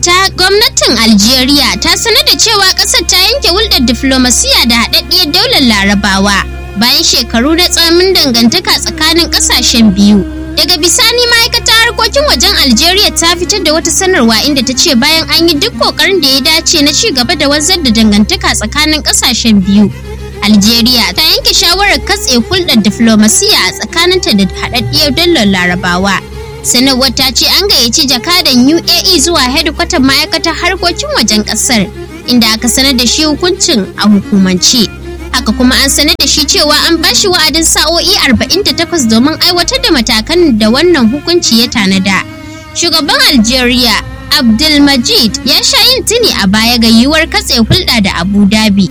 ta gwamnatin Algeria ta sanar da cewa ƙasar ta yanke hulɗar diflomasiya da haɗaɗɗiyar daular larabawa bayan shekaru na tsamin dangantaka tsakanin ƙasashen biyu. Daga bisani ma'aikatar harkokin wajen Algeria ta fitar da wata sanarwa inda ta ce bayan an yi duk kokarin da ya dace na ci gaba da wanzar da dangantaka tsakanin ƙasashen biyu. Algeria ta yanke shawarar katse hulɗar diflomasiya a tsakaninta da haɗaɗɗiyar daular larabawa. sanarwar ta ce an gayyaci jakadan UAE zuwa hedikwatar ma'aikatar harkokin wajen kasar inda aka sanar da shi hukuncin a hukumance. Haka kuma an sanar da shi cewa an ba shi wa'adin sa'o'i 48 domin aiwatar da matakan da wannan hukunci ya tanada. Shugaban Algeria Abdulmajid ya sha yin tuni a baya ga yiwuwar katse hulɗa da Abu Dhabi